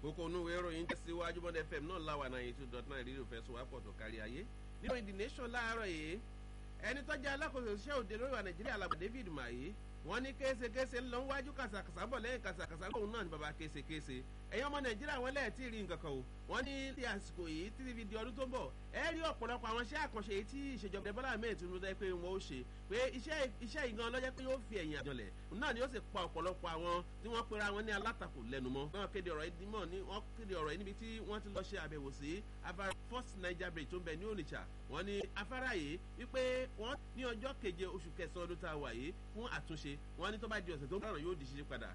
kókó onú ìwé ìròyìn tẹ̀síwájú bọ́dẹ fm náà láwà náà eighty two dot nine rírò fẹsùn wápọ̀ tó kárí ayé nínú ìdí nation láàárọ̀ yìí ẹni tó jẹ́ alákòóso iṣẹ́ òde lórí wa nàìjíríà alàgbà david maye wọ́n ní késekése ń lọ wájú kàsàkàsà bọ̀ lẹ́yìn kàsàkàsà lóhùn náà ní baba késekése ẹ̀yin ọmọ nàìjíríà wọn lẹ́ẹ̀ tí ì rí nǹkan kan o wọ́n ní ti àsìkò yìí tí fi di ọdún tó ń bọ̀ ẹ rí ọ̀pọ̀lọpọ̀ àwọn iṣẹ́ àkànṣe yìí tí ìṣèjọba bọ́lá ahmed tinubu dẹ́ pé wọ́n ó ṣe pé iṣẹ́ ìgan lọ́jọ́ pé yóò fi ẹ̀yìn àjọlẹ̀ náà ni ó sì pa ọ̀pọ̀lọpọ̀ àwọn tí wọ́n pera wọn ní alátakò lẹ́nu mọ́ wọ́n kéde ọ̀rọ̀ yìí mọ́ ní wọ́n kéde ọ̀rọ̀ yìí níbi tí wọ́n ti lọ ṣe àbẹ̀wò sí afárá first niger bridge tó ń bẹ ní onitsha wọ́n ní afárá yìí wípé wọ́n ní ọjọ́ keje oṣù kẹsàn-án ọdún tá a wà yìí fún àtúnṣe wọ́n ní tó bá di ọ̀sẹ̀ tó ń bọ̀rọ̀ yóò di ṣíṣe padà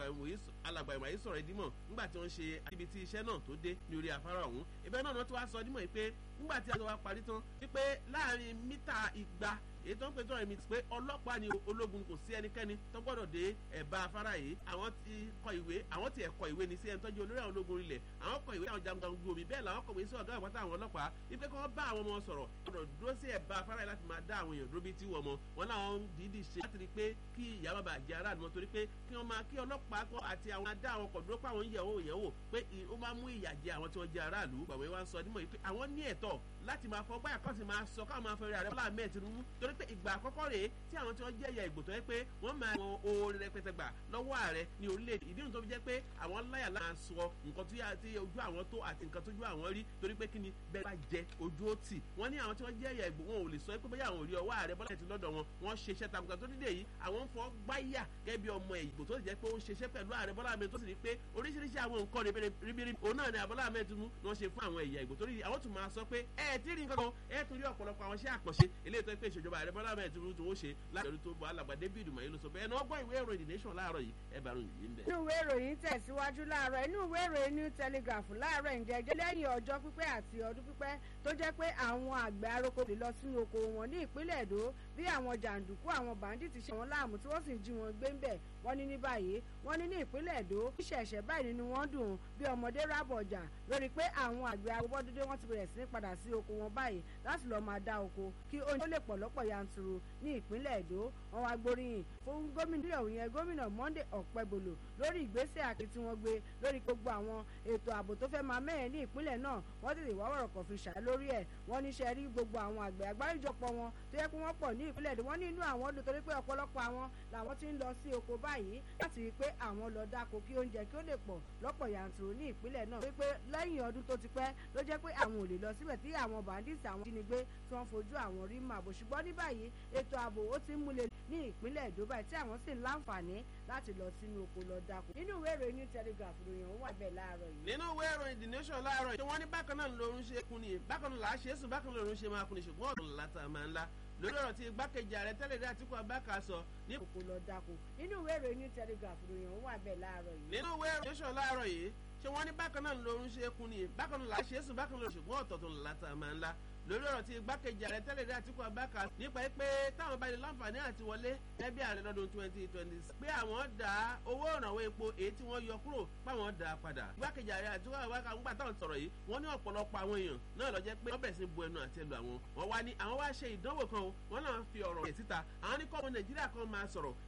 alàgbà ìmọ̀ yìí sọ̀rọ̀ ìdímọ̀ nígbà tí wọ́n ṣe ibi tí iṣẹ́ náà tó dé ní orí afárá ọ̀hún ibẹ̀ náà wọ́n ti wá sọ dímọ̀ yìí pé nígbà tí a ti wá parí tán wípé láàrin mítà igba èyí tó ń pè tó rẹ̀ mi pé ọlọ́pàá ni ológun kò sí ẹnikẹ́ni tó gbọ́dọ̀ dé ẹ̀bá afárá yìí àwọn ti kọ ìwé àwọn ti ẹ̀kọ́ ìwé ni sí ẹni tọ́jú olórí àwọn ológun ilẹ̀ àwọn kọ ìwé àwọn jagunjagun ojú omi bẹ́ẹ̀ làwọn kọ̀wé sí ọ̀gá àpáta àwọn ọlọ́pàá wípé kí wọ́n bá àwọn ọmọ sọ̀rọ̀ gbọ́dọ̀ dúró sí ẹ̀bá afárá yìí láti máa dá àwọn èèyàn dúró bí tí wọ́n mọ wọn làwọn dídì ṣe láti rí pé kí ìyá bàbá jẹ aráàlú mọ́ torí pé kí wọ́n máa kí ọlọ́pàá kọ́ àti àwọn adá àwọn kọ̀ dúró pé àwọn yẹ̀wò yẹ̀wò pé ó máa mú ìyà jẹ àwọn tí wọ́n jẹ aráàlú gbàgbé wa ń sọ nímọ̀ yìí pé àwọn ní ẹ̀tọ́ láti máa fọ báyà kọ́ sì máa sọ káwọn máa fẹ́ rẹ̀ àrẹ bọ́lá ahmed tinubu torí pé ìgbà àkọ́kọ́ rèé tí àwọn tí wọ́n jẹ́ ẹ̀yà ìgbò tó yẹ pé wọ́n máa wọn oore rẹpẹtẹ gbà lọ́wọ́ ààrẹ ní orílẹ̀-èdè ìdí nìyẹn tó fi jẹ́ pé àwọn láyà láà sọ nǹkan tí ojú àwọn tó àti nǹkan tójú àwọn rí torí pé kí ni bẹ́ẹ̀ bá jẹ ojú ó tì wọ́n ní àwọn tí wọ́n jẹ́ ẹ̀yà ìgbò wọn ò lè sọ pé bóyá àwọn ò rí ọwọ́ ààrẹ bọ́lá ti lọ́dọ̀ wọn wọ́n ṣe iṣẹ́ takuntan tó dídè yìí àwọn ń fọ́ gbáyà gẹ́gẹ́ bí ọmọ ìgbò tó sì jẹ́ pé ó ń ṣiṣẹ́ pẹ̀lú ààrẹ bọ́lá ahmed tó sì rí pé oríṣiríṣi àwọn nǹkan ribiribi òun náà ni àbọ́lá ahmed tún ni wọ́n ṣe fún àwọn ẹ̀yà ìgbò torí àwọn tún máa sọ pé ẹ ti rí nǹkan kan ẹ tún rí ọ̀pọ̀lọpọ̀ àwọn iṣẹ́ àkànṣe eléyìí tó pé ìṣèjọba ààrẹ bọ́lá ahmed tún tó ṣe láti ọdún tó bọ̀ alàgbà david mayi ló sọ bẹ́ẹ̀ náà gbọ́ ìwé ìròyìn the nation láàárọ̀ yìí ẹ bá ròyìn yìí ń bẹ̀. inú ìwé ìròyìn tẹ̀síwájú láàárọ̀ inú ìwé ìròyìn new telegraph láàárọ̀ ìjẹ́jẹ́ lẹ́yìn ọjọ́ pípẹ́ àti ọdún pípẹ́ tó jẹ́ pé àwọn àgbẹ̀ aróko lè lọ sínú oko wọn ní ìpínlẹ̀ èdò bí àwọn jàǹdùkú àwọn bàǹdìtì ṣe wọn láàmú tí wọ́n sì ń jí wọn gbé ń bẹ̀ wọ́n ní ní báyìí wọ́n ní ní ìpínlẹ̀ èdò ìṣẹ̀ṣẹ̀ báyìí nínú wọn dùn bí ọmọdé rábọ̀ ọjà lórí pé àwọn àgbẹ̀ agbọ́dúdé wọ́n ti bẹ̀rẹ̀ sí ní padà sí oko wọn báyìí láti lọ́ọ́ máa dá oko kí oúnjẹ ó lè pọ̀ lọ́pọ̀ yanturu ní ìpínlẹ̀ èdò wọn wá gbóríyìn fún gómìnà ìlú yẹn gómìnà monday ọ̀pẹ́bolo lórí ìgbésẹ̀ àti tí wọ́n gbé lórí gbogbo àwọn ètò ààbò tó fẹ́ máa mẹ́rin ní ìpínlẹ̀ náà wọ́n tètè wá wọ̀rọ̀ kọ̀ fi ṣàlẹ́ lórí ẹ̀ wọ́n ní ṣe rí gbogbo àwọn àgbẹ̀ àgbáríjọpọ̀ wọn tó yẹ kó wọ́n pọ̀ ní ìpínlẹ̀ èdè wọ́n ní inú àwọn dùn torí pé ọ̀pọ̀lọpọ̀ àwọn làwọn ti ń lọ sí oko báyìí láti rí i pé àwọn lọ dáko kí oúnjẹ kí ó lè pọ̀ lọ́pọ̀ yanturu ní ìpínlẹ̀ náà torí pé lẹ́yìn ọdún tó ti pẹ́ ló jẹ́ pé àwọn ò lè lọ síbẹ̀ tí àwọn bandits àwọn jínigbé tí wọ́n fojú àwọn rí màbò ṣùgbọ́n ní báyìí ètò ààbò ó ti ń múlẹ̀ ní ìpínlẹ̀ èdò báyìí tí àwọn sì ń láǹfààní láti lọ sínú oko lọ dáko nínú ìwé ìròyìn new telegraph ròyìn òun wà bẹ́ẹ̀ láàárọ̀ yìí. nínú ìwé ìròyìn the nation láàárọ̀ yìí wọ́n ní bákan náà lòún ṣe kun ni bákan náà làá ṣe é sùn bákan náà lòún ṣe máa kun ni ṣùgbọ́n ọ̀dùn látà máa ń lá lórí ọ̀rọ̀ tí igbákejì ààrẹ tẹ́lẹ̀ dé àtìkú abáka sọ ní. oko lọ dáko nínú ìwé ìròyìn new telegraph ròyìn òun wà bẹ́ẹ̀ láàárọ̀ yìí. nínú ìwé ìròyìn nation láàárọ̀ yìí ṣé wọ́n ní bákan náà lòún ṣe kun ni bákan náà làá ṣe é sùn bákan náà ṣùgbọ́n ọ̀tọ̀ọ̀tọ̀ látà máa ń lá lórí ọ̀rọ̀ tí igbákejì ààrẹ tẹ́lẹ̀ dé àtìkú abáka nípa pé táwọn bá lè láǹfààní àti wọlé ẹbí ààrẹ lọ́dún twenty twenty pé àwọn dá owó ìrànwọ́ epo èyí tí wọ́n yọ kúrò páwọn dá padà igbákejì ààrẹ àtìkú abáka ń gbà táwọn sọ̀rọ̀ yìí wọ́n ní ọ̀pọ̀lọpọ̀ àwọn èèyàn náà lọ jẹ́ pé wọ́n bẹ̀rẹ̀ sí bu ẹnu àti ẹlò àwọn wọ́n wá ní àwọn wá ṣe ìdánwò kan o wọ́n náà fi ọ̀rọ̀ yẹ̀ síta àwọn ní kọ́ ọmọ nàìjíríà kan máa sọ̀rọ̀